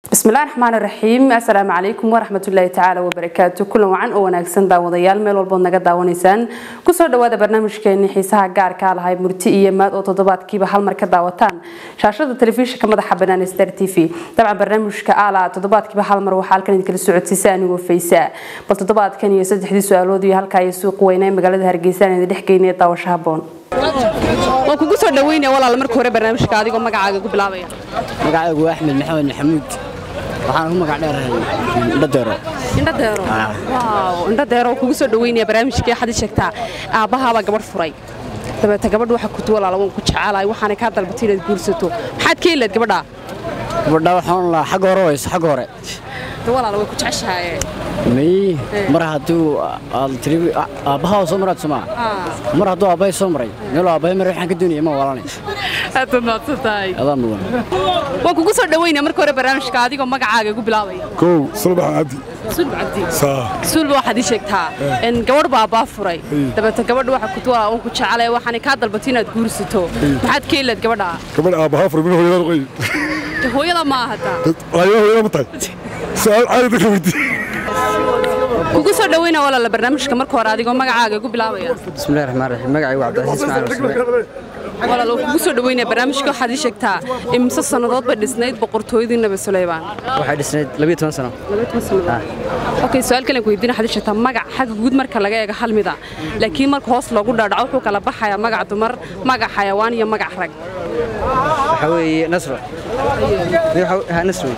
bismillahi raxmaani raxiim assalaamu calaykum waraxmatullaahi tacaala wabarakaatu kulan wacan oo wanaagsan daawadayaal meel walbood naga daawanaysaan kusoo dhawaada barnaamijkeeni xiisaha gaarkaa lahay murti iyo maad oo toddobaadkiiba hal mar ka daawataan shaashada telefishinka madaxa banaan star t v dabcan barnaamijka aala toddobaadkiiba hal mar waxaa halkan idinkala socodsiisa anigoo faysaa bal toddobaadkan iyo saddexdii su-aalood iyo halkaa iyo suuq weyna ee magaalada hargeysa aan idin dhex geynaya daawasho haboon waan kugu soo dhaweynaya walaal marka hore barnaamijka adigoo magacaaga ku bilaabaya magacaygu waa axmed maxamed maxamuud waxaan ku magac dheerahay indhadeero indhadeero waaw indhadeero kugu soo dhaweynaya barnaamijkii xadi sheegtaa aabbahaabaa gabadh furay dabeeta gabadha waxa kutu walaala waan ku jecelahay waxaanay kaa dalbatay inaad guursato maxaad ka helayd gabadha gabadha waxaan lahaa xagga hore wayso xagga hore de walaala way ku jeceshahaye may mar hadduu aad tiri aabbahaa soo maraad somaa mar hadduu aabbahay soo maray meeluu aabbahay maray waxaan ka doonaya ma walaalay aad mahadsan tahay adaa mudan waan kugu soo dhaweynaya marka hore barnaamijka adigoo magacaaga ku bilaabaya kow sulbax cabdi sulb cabdi saa suulba waxaad ii sheegtaa in gabadh baa abbaa furay dabeeta gabadha waxa kutu walaala waan ku jecelay waxaanay kaa dalbatay inaad guursato maxaad ka helayd gabadha gabadh aabbahaa fura min hooyada qoy De hooyada ma ahata ayada hooyada ma tahay su-aal caadi dadka weydii kugu soo dhaweynaya walaala barnaamijka marka hore adigoo magacaaga ku bilaabaya bismillahi raxmaan raxiim magacaygu cabdilxiis macalin rasme walaal waan kugu soo dhaweynaya barnaamijka waxaad ii sheegtaa imse sannadood bay dhisnayd boqortooyadii nabi suleymaan waxay dhisnayd labiyo toban sano okay su-aal kalen ku weydiina waxaad ii sheegtaa magac xagga guud marka laga eego hal mida laakiin marka hoos loogu dhaadhaco wuxuu kala baxayaa magac dumar magac xayawaan iyo magac rag waxaa weeye nasro ha nasro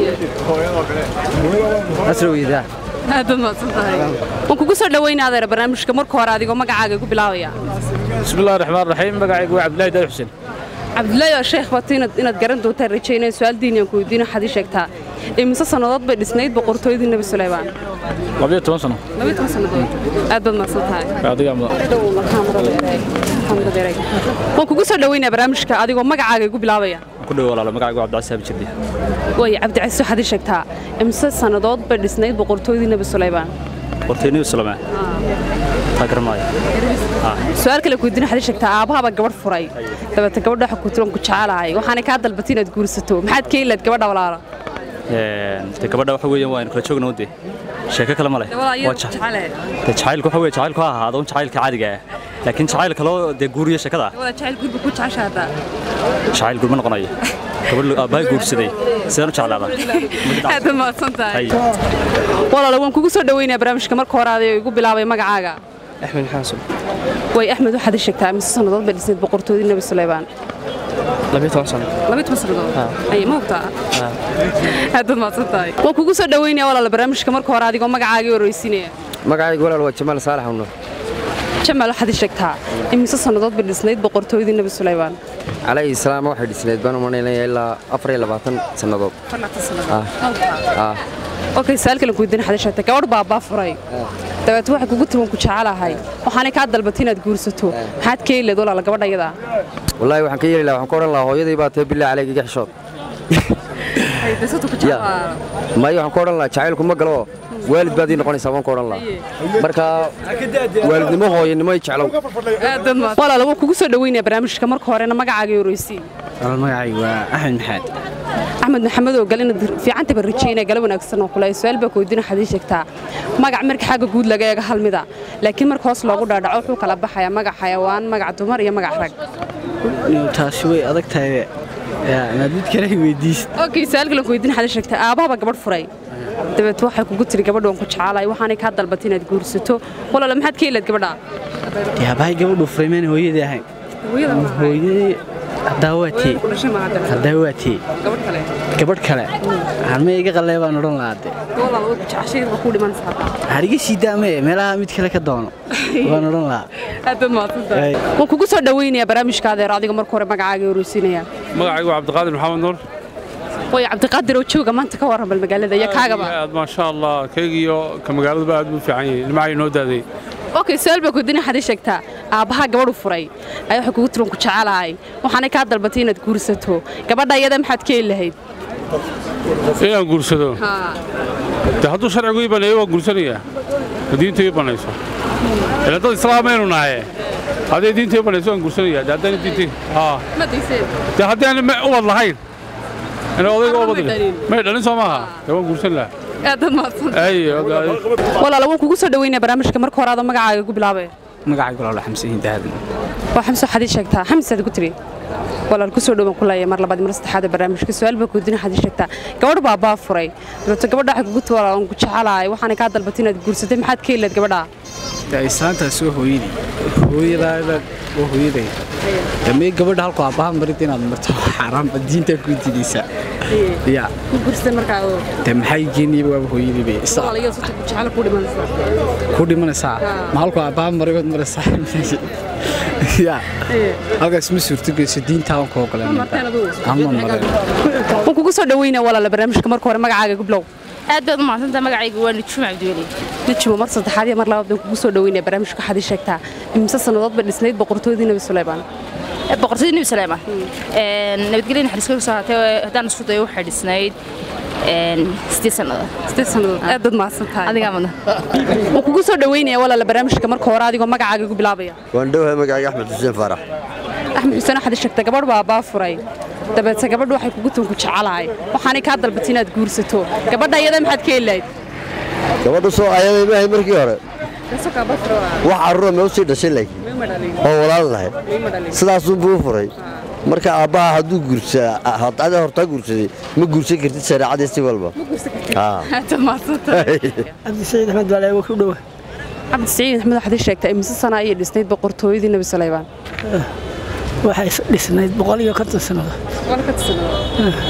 nasro weydaa aad mahadsan tahay waan kugu soo dhaweynaya adeer barnaamijka marka hore adigoo magacaaga ku bilaabaya bismillahi raxmaan raxiim magacaygu waa cabdillahi daadi xuseen cabdullaahi oo sheekh bato inaad inaad garan doontaan rajaynaya su-aal diiniyan ku weydiina waxaad ii sheegtaa imise sannadood bay dhisnayd boqortooyadii nebi suleymaan labiyo toban sano labiyo toban sannadood aad baad mahadsan tahay adigaa mudan waan kugu soo dhaweynaya barnaamijka adigoo magacaaga igu bilaabaya ku dhow walaalo magacaygu cabdicasaabi jirdi way cabdicasiis waxaad ii sheegtaa imise sannadood bay dhisnayd boqortooyadii nebi suleymaan qorteyniyu sulame taa garamaayo su-aal kale ku weydiina waxaad ii sheegtaa aabbahaaba gabadh furay dabeeta gabadha waxa ku tiran ku jecelahay waxaanay kaa dalbatay inaad guursato maxaad ka helayd gabadha walaala de gabadha waxa weeyaan waa inu kala joogno de sheeko kale ma leh waa jec- de jacaylku waxa weye jacaylku ha ahaado un jacaylka caadiga ah laakiin jacayl kaloo dee guuriya sheekada ah jacayl gurba ku jecesha hadda jacayl guur ma noqonayo gabadh aabbahay guursaday sidaan u jeclaada aad mahadsan tahay Hay. walaala waan kugu soo dhaweynaya barnaamijka marka hore aday igu bilaabay magacaaga axmed xasan way axmed waxaad ii sheegtaa imise sannadood bay dhisnayd boqortooyadii nebi suleymaan labiyo toban sano labiyo toban sannadood ay ma ogtaa aad baad mahadsan tahay waan kugu soo dhaweynaya walaala barnaamijka marka hore adigoo magacaagii horeysiinaya magacaygu walaal waa jamaal saalax unur jamaal waxaad ii sheegtaa imise sannadood bay dhisnayd boqortooyadii nebi suleymaan calayhi salaam waxay dhisnayd baan u malaynaya ilaa afar iyo labaatan sannadood ah okay su-aal kale ku weydiin waxaad ii sheegtaa gabadh baa abbaa furay dabeet waxay kugu tiran ku jecelahay waxaanay kaa dalbatay inaad guursato maxaad ka helayd walaala gabadha iyada wallaahi waxaan ka yeeli lahaa waxaan ka odhan lahaa hooyadii baa tahay billahi caleyga iga xishood Ya. maayo waxaan ka odhan lahaa jacaylku ma galo waalid baad ii noqonaysaa waan ka odhan lahaa marka waalidnimo hooyanimo i jeclow walaala waan kugu soo dhaweynaya barnaamijka marka horena magacaaga horeysiin walaal magacaygu waa axmed maxamed axmed maxamed oo gal inaad fiicanta baan rajaynaya gala wanaagsan oo kule su-aal baa ku weydiin waxaad ii sheegtaa magac marka xagga guud laga eego hal mida laakiin marka hoos loogu dhaadhaco wuxuu kala baxayaa magac xayawaan magac dumar iyo magac rag taasi way adag tahay maad mid kale weydiis okay su-aal kale ku weydiin waxaad ii sheegtaa aabahaba gabadh furay dabeet waxay kugu tiri gabadh waan ku jecelahay waxaanay kaa dalbatay inaad guursato walaala maxaad ka helayd gabadha yaabahay gabadhu furay maan hooyadii ahayn hooyadii haddaa waa tee haddaa waa tee gabadh kale gabadh kale harma iga qallee baan odhan lahaa de walaala way ku jeceshay waa ku dhimanaysaa hariga sii daamee meelaha mid kale ka doono waan odhan lahaa aad baad mahadsantahay waan kugu soo dhaweynaya barnaamijka adeer adiga marka hore magacaaga horeysiinaya magacaygu cabdiqaadir maxamed nuur way cabdiqaadir oo jooga maanta ka warran bal magaalada iyo kaagaba aad maasha allah kaygiyo ka magaaladuba aad buu fiican yahay nimacay noo daaday okay su-aal baa kudina waxaad ii sheegtaa aabbaha gabadhu furay ayaa waxay kugu tiran ku jecelahay waxaanay kaa dalbatay inaad guursato gabadha iyada maxaad ka heli lahayd inaan guursado de hadduu sharcigu ii baneeyo waan guursanayaa oo diinta ii banayso ila dad islaamaynu nahaye hadday diinta ii banayso waan guursanayaa de haddaan diinta haa de haddaan ubad lahayn ina odayga oo Carruur may badli dhalin. may dhalin soo maaha dee waan guursan lahaa aad baad mahadsan ay walaal waan kugu soo dhaweynaya barnaamijka marka hore adoo magacaaga ku bilaabay magacaygu lala xamsiin daadan waa xamso xadii sheegtaa xamsaad ku tiri walaal kusoo dhowaan ku leeyahay mar labaad mar saddexaad ee barnaamijka su-aal baa kuudina xadii sheegtaa gabadh baa baa furay dabeeto gabadha waxay kugu tiwala aan ku jecelahay waxaana kaa dalbatay inaad guursatay maxaad ka helayd gabadha isaantaas waa hooyadii hooyadaada waa hooyaday damee gabadha halku aabbaha marid inaad marto xaaraamba diintaa ku didaysaa ya ku guursatay markaa oo de maxay geeniba waaba hooyadii bay isa walaal iyada sota ku jecel ku dhimanaysaa ku dhimanaysaa ma halku aabbaha marigood maraysaa ya halkaas ma suurtogeyso diintaa aan ku ogolan marteen aduu ama maray waan kugu soo dhaweynaya walaal barnaamijka marka hore magacaaga gublow aad baad u mahadsantahay magacaygu waa nujuum cabdiweli najimo mar saddexaad iyo mar labaad baan kugu soo dhaweynaya barnaamijka waxaad ii sheegtaa imse sannadood ba dhisnayd boqortooydii nabi suleymaan boqortooyada nebi suleyman nabadgelya naxariiska ku soo haatay haddaan isku dayo waxay dhisnayd sideed sannadood sideed sannadood aad baad mahadsan tahay adigaa madna waan kugu soo dhaweynaya walaal barnaamijka marka hore adigoo magacaaga ku bilaabaya waan dhowahay magacayga axmed xuseen faarax axmed xuseen waxaad ii sheegtaa gabadh baa baa furay dabeete gabadhu waxay kugu tunku jecelahay waxaanay kaa dalbatay inaad guursato gabadha iyada maxaad ka helayd gabadhu soo ayaday maahay markii hore wax carruura ma u sii dhashay laakiin oo walaal lahayd sidaasunbuu u furay marka aabbaha hadduu guursaa ada hortaa guursaday ma guursan kartid shareecadii si walba Haa. aad mahadsan tahay cabdisaciid axmed baale waa ku dhowa cabdisiciid axmed waxaad ii sheegtaa imise sana ayay dhisnayd boqortooyadii nabi suleymaan waxay dhisnayd boqol iyo konton sannadood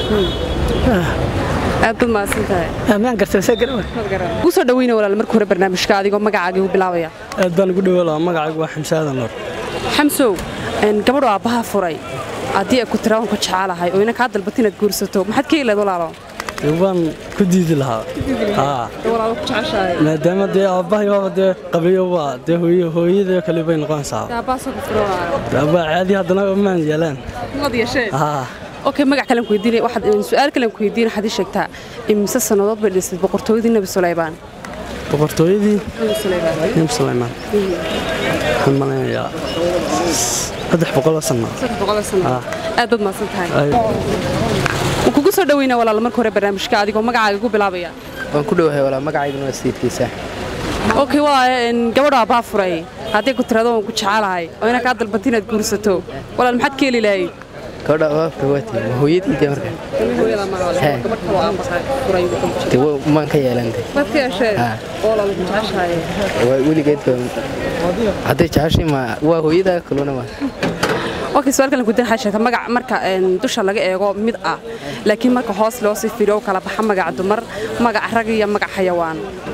aad baad mahadsan tahay ammaan gartan see garwa kugu soo dhaweyna walaal marka hore barnaamijka adigoo magacaaga ku bilaabaya aad baan ugu dhowa lahaa magacaygu waa xamse aadan noor xamsow een, gabadhu aabbaha furay haddii ay ku tira waan ku jecelahay oo ina kaa dalbatay inaad guursato maxaad ka helayd walaalo waan ku diidi lahaa haa walaalo ku jeceshahay maadaama dee aabbahay waaba dee qabriyo waa dee hooyo hooyadii kale bay noqonaysaa aabbaasoo ku fura walaalo aabba caadi haddana maan yeelaan mad yeeshee haa okay magac kalen ku weydiinay waxaad su'aal kalen ku weydiinay waxaad ii sheegtaa imise sannadood bay dhisay boqortooyadii nabi suleymaan boqortooyadii nabi suleymaan nim sulaymaan waxaan malaynayaa saddex boqoloo sanno saddex boqol sano Ah. aad baad mahadsan tahay waan kugu soo dhaweynaa walaal marka hore barnaamijka adigoo magacaaga ku bilaabaya waan ku dhowahay walaa magacayguna waa sayidkiisa okay waa een, gabadhu aabbaha furay haddii ku tirado waan ku jecelahay oo ina kaa dalbatay inaad guursato walaal maxaad ka heli lahayd gabadha abaabka waati ma hooyadii dee marka Hee. dee wa- maan ka yeelantay Ah. waa weligeed baa hadday jeceshay ma waa hooyadaa kaluna ma okay su'aal kalen ku weydiin waxaad sheegtaa magac marka een, dusha laga eego mid ah laakiin marka hoos loo sii fiiriyo oo kala baxa magac dumar magac rag iyo magac xayawaan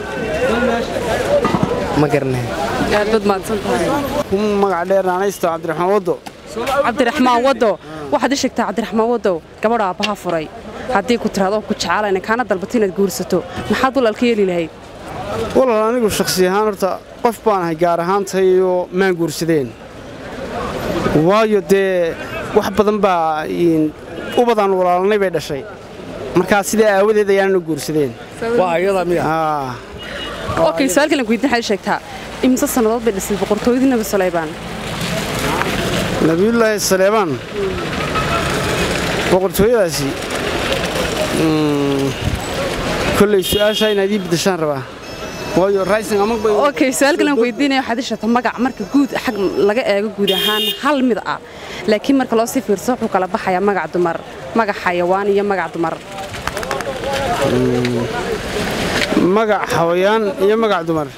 ma garanay aad baad mahadsan tahay magac dheer naanaysto cabdiraxmaan waddo cabdiraxmaan wado waxaad ii sheegtaa cabdiraxmaan wado gabadha aabbaha furay haddii ku tiraado ku jecelayn kaana dalbatay inaad guursato maxaad walaal ka yeeli lahayd walaal anigu shakhsi ahaan horta qof baan ahay gaar ahaantayoo maan guursadeen waayo dee wax badan baa in, ubadaan walaalnay bay dhashay markaa sidaa aawadeed ayaanana guursadeen waa ayada miya Aa, okay su'aal kalen ku weydiin waxaad ii sheegtaa imise sannadood bay dhisay boqortooyadii nabi suleymaan nabiyullaahi saleebaan boqortooyadaasi mm, kolley su'aashaa inaad ii beddeshaan rabaa waayo rising amag bay okay su'aal kalen ku weydiinaya waxaad ii sheegtaa magac marka guud xag laga eego guud ahaan hal mid ah laakiin marka loo sii fiirso wuxuu kala baxayaa magac dumar magac xayawaan iyo magac dumar magac xawayaan iyo magac dumar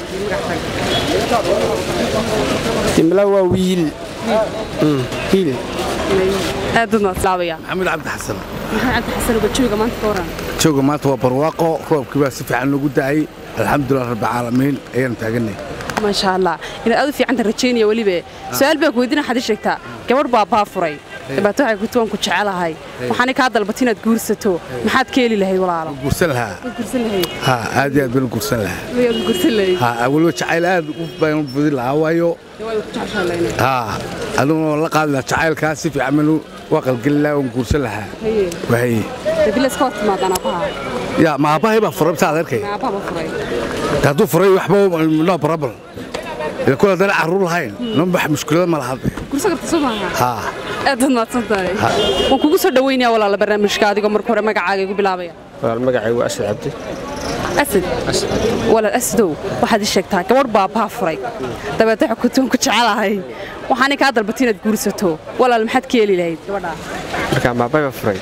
dimla waa wiil Mm, wiil aad baad mahadsantahay maxamed cabdi xasan maxaa cabdi xasan uga jooga maanta ka waran jooga maanta waa barwaaqo roobkii baa si fiican loogu da'ay alxamdulilah rabbilcaalamiin ayaan taaganay maasha allah inaad aad u fiicanta rajaynaya weliba su-aal baan ku weydiina waxaad ii sheegtaa gabadh baa baa furay dhibaato waxay ku tuwan ku jecelahay waxaanay kaa dalbatay inaad guursato maxaad ka heli lahayd walaalo guursan lahaa Waad guursan lahayd ha aad iyo aad baan u guursan lahaa waad guursan lahayd ha awalba jacayl aad u baan u budin lahaa waayo waad ku jeceshahay ha aduguna waan la qaadi lahaa jacaylkaa si fiican baan u waa qalgelin lahaa waan guursan lahaa haye wahaye hadii la iska hor timaadaan aabbaha yaa ma aabbahay baa furay btaa adeerkay aabbaha ma furay hadduu furay waxba no problem ila kula dana carruur lahayn namba mushkilada ma laha gursa karta soo maaha ha aad baad mahadsan tahay waan kugu soo dhaweynayaa walaala barnaamijka adigoo marka hore magacaaga igu bilaabaya walaal magacaygu asad cabdi asad walaal asadow waxaad ii sheegtaa gabadh baabaa furay dabeetna xukuntoon ku jecelahay waxaanay kaa dalbatay inaad guursato walaal maxaad ka heli lahayd gabadhaa markaa maabayba furay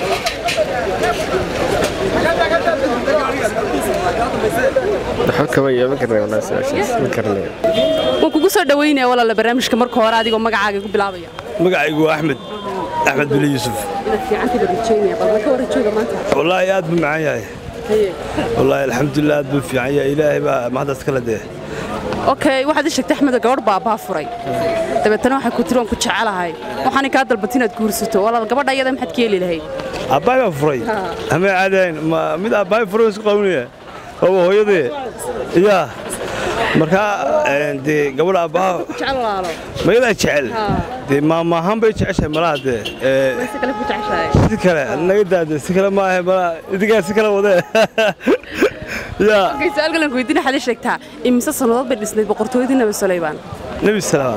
waxba kama iyo ma karnay walaa su-aashaas ma karnay waan kugu soo dhaweynayaa walaala barnaamijka marka hore adigoo magacaaga igu bilaabaya magacaygu waa axmed axmed bili yuusuf inaad fiicantiiba rajaynaya bal ka hore jooga maanta wallaahi aad buu macaan yahay wallaahi alxamdulilah aad buu fiican yahay ilaahay baa mahadaas kala dee okay waxaad ii sheegtay axmed gabadh baabaa furay dabeetana waxay ku tiri waan ku jecelahay waxaanay kaa dalbatay inaad guursato walaal gabadha iyada maxaad ka heli lahayd aabbaay baa furay amay caadayn ma mid aabbaay furay isku qabanaya waa hooyadee yaa markaa dee gabadha aabbaha jecel walaalo mayadaa jecel dee maamaahaan bay jeceshahay malaha dee si kale ku jeceshahay si kale naga daade si kale maahe malaha idinkaa si kale wadee yaa okay su'aal kale ku weydiin waxaad ii sheegtaa imise sannadood bay dhisnayd boqortooyadii nabi sulaymaan nebi salaam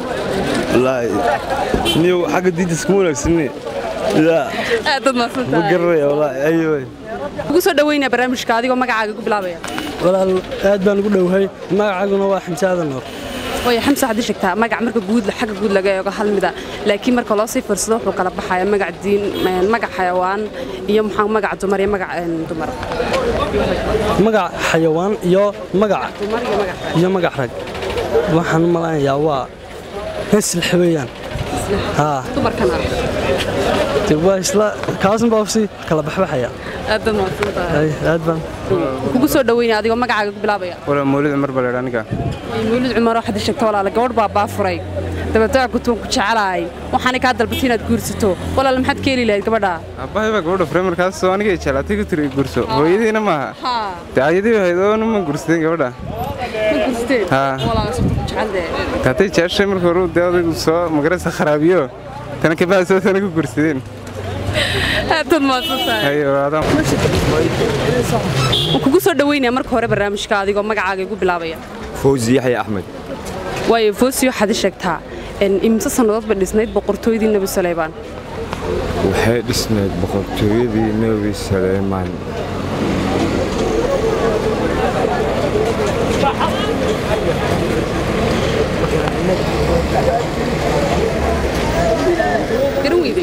wallaahi niyow xagga diinta iskuma wanaagsanni yaa aad baad mahadsan ma tahay garanaya wallaahi ayo ugu soo dhaweynaya barnaamijka adigoo magacaaga igu bilaabaya walaal aad baan ugu dhowhay magacaaguna waa xamsaada noor waayo xamsa waxaad ii sheegtaa magac marka guud xagga guud laga eego hal mida laakiin marka loo sii fiirsado wuxuu kala baxaya magac diin magac xayawaan iyo maxaa magac dumar iyo magac dumar magac xayawaan iyo magac dumar iyo magac iyo magac rag waxaan u malanayaa waa heslix weeyaan haa dumarkana de waa isla kaasun baa si kala baxbaxaya aad baad mahadsan tahay Ay, aad baan kugu soo dhaweynaya adigoo magacaaga igu bilaabaya walaa mawlid cumar baa leedha aniga mawlid cumar waxaad ii sheegtaa walaala gabadh baa baa furay dabeetna waa kutuwan ku jecelahay waxaanay kaa dalbatay inaad guursato walaala maxaad ka heli lahayd gabadha aabbahay baa gabadha furay markaasoo aniga jeclaatay ku tiri gurso hooyadiina maaha haa dee ayadii ahayd oo ma gursadeen gabadha ma guursateen Haa. walaala sabta ku jecel dee haday jeceshay marka hore dee odaygu soo magaraysa kharaabiyo tana kabahasoo tana ku gursadeen aad baad mahadsan tahay Haye, walaadaan. waan kugu soo dhaweynaya marka hore barnaamijka adigoo magacaaga igu bilaabaya fawzi yaxya axmed waayo foosi waxaad ii sheegtaa in imise sannadood bay dhisnayd boqortooyadii nebi sulaymaan waxay dhisnayd boqortooyadii nebi saleymaan garan weyde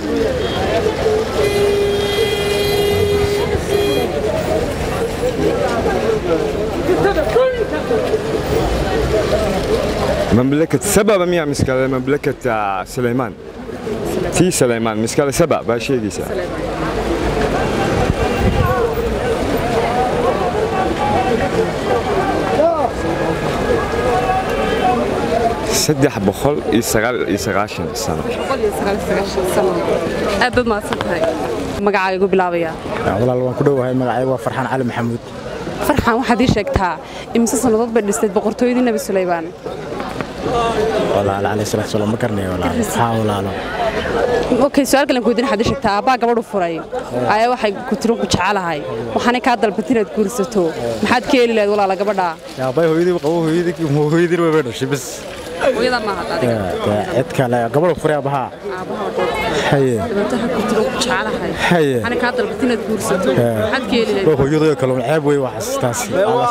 mamlakad sababa miyaa miskale mamlakad ah, saleymaan tii saleymaan miskale saba baa sheegaysaa saddex boqol iyo sagaal iyo sagaashan sano aad baad mahadsan tahay magacaaga igu bilaabaya walaal waan ku dhowahay magacaygu waa farxaan cali maxamuud farxan waxaad ii sheegtaa imise sannadood bay dhisnayd boqortooyadii nebi sulaymaan walaal calayhi salaatu wasalaam ma garanayo walaal haa walaalo okay su-aal kalen kuweydiin waxaad ii sheegtaa aabbaa gabadhu furay ayaa waxay ku tiri ku jecelahay waxaanay kaa dalbatay inaad guursato maxaad ka heli lahayd walaala gabadha yaabay hooyadii qabo hooyadii hooyadii way dhashay bas hooyada maaha adiga cid kale gabadhu furay abaha haye dabeetna waxay ku tiri ku jecelahay haye waxaanay kaa dalbatay inaad guursato maxaad ka heli lahayd waa hooyadoo kale ceeb wey waa xasuustaas alla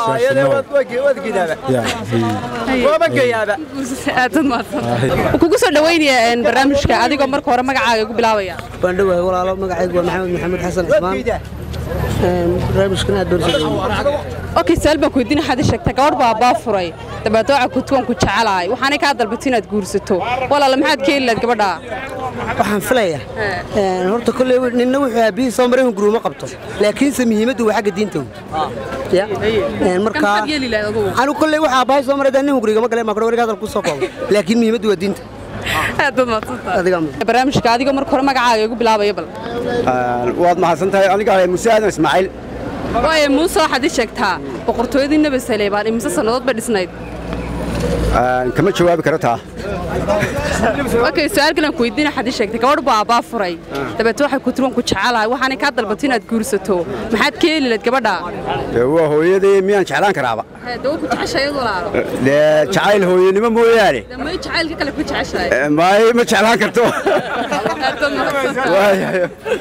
Waan kugu soo dhaweynaya een, barnaamijka adigoo marka hore magacaaga igu bilaabaya waan dhowahay walaalo magacaygu waa maxamed maxamed xasan cusmaan barnaamijkan aad baan okay su-aal baan ku weydiin waxaad ii sheegtaa gabadh baa baa furay dabeetna waxay ku tuwan ku jecelahay waxaanay kaa dalbatay inaad guursato walaala maxaad ka heli lahayd gabadha waxaan filaya horta kolley ninna wuxuu aabihii soo maray hun guruuma qabto laakiinse muhiimaddu waa xagga diinta ya marka maxaad yeeli lahayd adugu anigu kolley waxa aabbahay soo maray nin hungurigama gale maa warga hadal ku soo koobo laakiin muhiimaddu waa diinta aad baad mahadsantahay barnaamijka adigoo marka hore magacaaga igu bilaabaya bal waad mahadsan tahay aniga muuse aadan ismaaciil waayo muuse waxaad ii sheegtaa boqortooyadii nebi saleymaan imise sannadood bay dhisnayd kama jawaabi karo taa okay su'aal kale aan ku weydiin waxaad ii sheegtay gabadh baa abbaa furay dabeet waxay ku tiran ku jecelahay waxaanay kaa dalbato inaad guursato maxaad ka heli lahayd gabadha Dee waa hooyadii miyaan jeclaan karaaba dawa ku jeceshahay iyadu walaalo dee jacayl hooyanimo mooyaane damay jacaylka kale ku jeceshahay Eh, maay ma jeclaan karto Waayahay.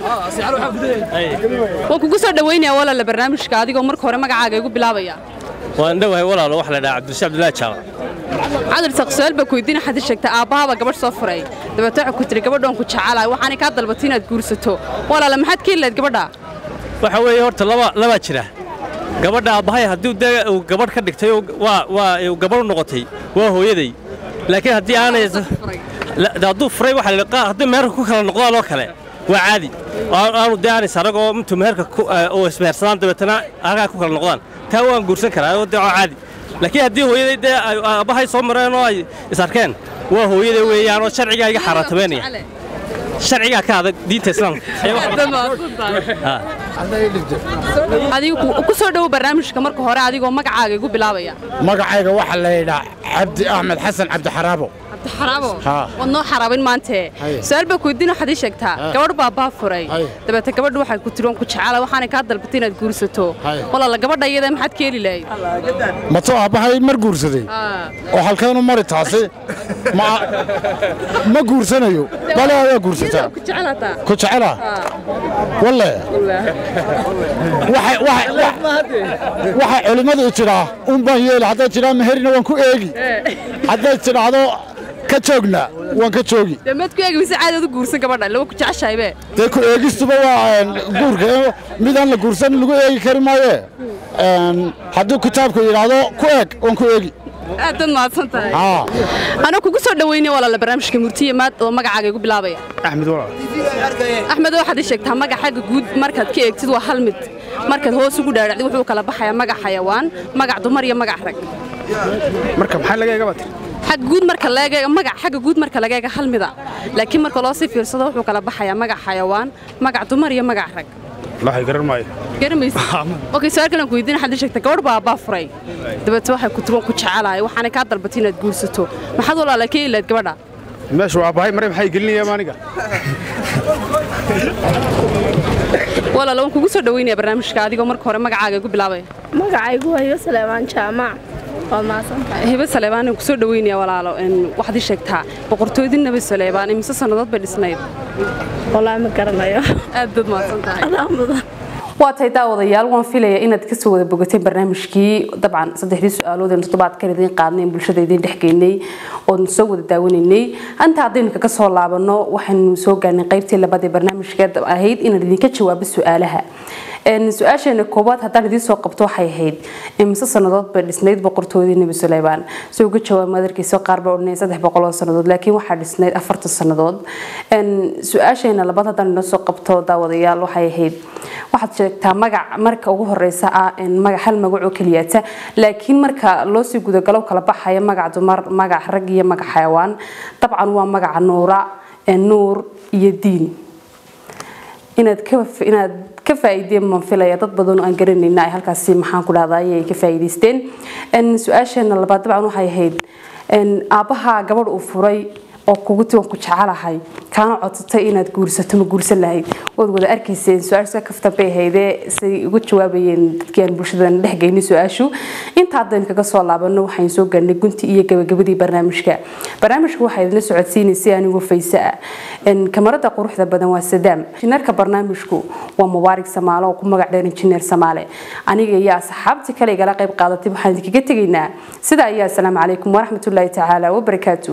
waan kugu soo dhawaynayaa walaala barnaamijka adigoo marka hore magacaaga igu bilaabaya waan dhowahay walaalo waxa la dhahaa cabdirashiid cabdullaahi jaamac cabdil saq su'aal baa ku weydiin waxaad ii sheegtay aabbahaaba gabadh soo furay dabeet waxay ku tiri gabadhoon ku jecelahay waxaanay kaa dalbato inaad guursato walaala maxaad ka heli lahayd gabadha waxa weeye horta laba labaa jira gabadha aabbahay haddii dee uu gabadh ka dhigtay oo waa waa uu gabadh u noqotay waa hooyaday laakiin haddii aanay la- hadduu furay waxa la yidhi, haddii meherka ku kala noqdaan oo kale waa caadi Aan- aanu dee aanay sarag oo intuu meherka ku- eh, oo ismehersadaan dabeetana halkaa ku kala noqdaan taa waan guursan karaa oo dee waa caadi laakiin haddii hooyaday dee ay aabbahay soo mareen oo ay is arkeen waa hooyaday weeyaan oo sharcigaa iga xaaraantamaynaya sharcigaa ka adag diinta islaamka Ee, waxa- Ha. adigu ku- ku soo dhowo barnaamijka marka hore adigoo magacaaga igu bilaabaya magacayga waxaa la yidhaa cabdi axmed xasan cabdixaraabo xaraabo Haa. waad noo xaraabin maante Haye. su-aal baa ku weydiin waxaad ii sheegtaa Haa. gabadh baa abbaa furay Haye. dabeete gabadhu waxay ku tiri waan ku jecela waxaanay kaa dalbatay inaad guursato Haye. walaala gabadha iyada maxaad ka heli lahayd matoo aabbahay mar guursaday oo halkeenu mari taasi ma ma guursanayo bale ayaa guursataa ku jecelataa ku jecela walle waxay- waxay- waxay culimmadu tidhaa un baan yeeli hadday tidhaa meherina waan ku eegi hadday tidhaahdo ka joogna waan ka joogi dee maad ku eegi mise caadi aad u guursan gabadha lawa ku jeceshahaybe dee ku eegistuba waa een, guurka eh, midaan la guursan lagu eegi kari maaye Een, hadduu kitaabku yidhaahdo ku eeg waan ku eegi aad baad mahadsan tahay Haa. anaa kugu soo dhaweynaya walaala barnaamijka murtiye maad oo magacaaga igu bilaabaya axmed walaal axmed waxaad ii sheegtaa magac xagga guud markaad ka eegtid waa hal mid markaad hoos ugu dhaadhacdid wuxuu kala baxayaa magac xayawaan magac dumar iyo magac rag marka maxaa laga eega batir xagga guud marka laga eego magac xagga guud marka laga eego hal mida laakiin marka loo sii fiirsado wuxuu kala baxayaa magac xayawaan magac dumar iyo magac rag waxay garan maayo garamaysa okay su'aal kale aan ku weydiin waxaad ii sheegtay gabadh baa abbaa furay dabeete waxay ku tiri waan ku jecelahay waxaanay kaa dalbatay inaad guursato maxaad walaala ka heli lahayd gabadha meesha waa bahay mare maxay gelinayaan aniga walaala waan kugu soo dhaweynaya barnaamijka adigoo marka hore magacaaga igu bilaabaya magacaygu waa hibo saleebaan jaamac waad mahadsantahay hibe saleebaan aan kusoo dhaweynaya walaalo een, waxaad ii sheegtaa boqortooydii nabi saleebaan imise sannadood bay dhisnayd walaa ma garanayo aad baad mahadsan tahay adaa mudan waa tahay daawadayaal waan filaya inaad kasoo wada bogateen barnaamijkii dabcan saddexdii su-aalood eenu toddobaadkan idiin qaadnay bulshada idiin dhexgeynay oonu soo wada daawanaynay anta haddaynu kaga soo laabano waxaynu soo gaarnay qaybtii labaad ee barnaamijka ahayd inaan idinka jawaabo su-aalaha Een, su-aasheena koowaad haddaan idiin soo qabto waxay ahayd imise sannadood bay dhisnayd boqortooydii nebi suleymaan si uga jawaab madarkiisa qaar baa odhanaya saddex boqol oo sannadood laakiin waxaa dhisnayd afartan sannadood Een, su-aasheena labaad haddaan inoo soo qabto daawadayaal waxay ahayd waxaad sheegtaa magac marka ugu horeysa ah een, magac hal magac oo keliyaata laakiin marka loo sii gudagalo kala baxaya magac dumar magac rag iyo magac xayawaan dabcan waa magaca nuura een, nuur iyo diin inaad ka inaad ka faa'iideen baan filaya dad badan oo aan garanayna ay halkaasi maxaan ku dhahdaa ay ka faa'iideysteen een su-aasheena labaad dabcan waxay ahayd een aabbaha gabadh uu furay oo kugu tiwan ku jecelahay kaana codsatay inaad guursato ma guursan lahayd waad wada arkayseen su-aasha kaftan bay ahaydee say uga jawaabayeen dadkii aan bulshadan dhex geynay su-aashu inta haddaynu kaga soo laabano waxaynu soo gaarnay gunti iyo gabagabadii barnaamijka barnaamijka waxaa idinla socodsiinaysay anigoo fayse ah Een, kamarada quruxda badan waa sadaam injineerka barnaamijku waa mubaarig samaalo oo ku magac dheer injineer samaale aniga iyo asxaabtii kale igala qayb qaadatay waxaan idinkaga tegaynaa sidaa iyo asalaamu calaykum waraxmatullaahi tacaala wabarakaatu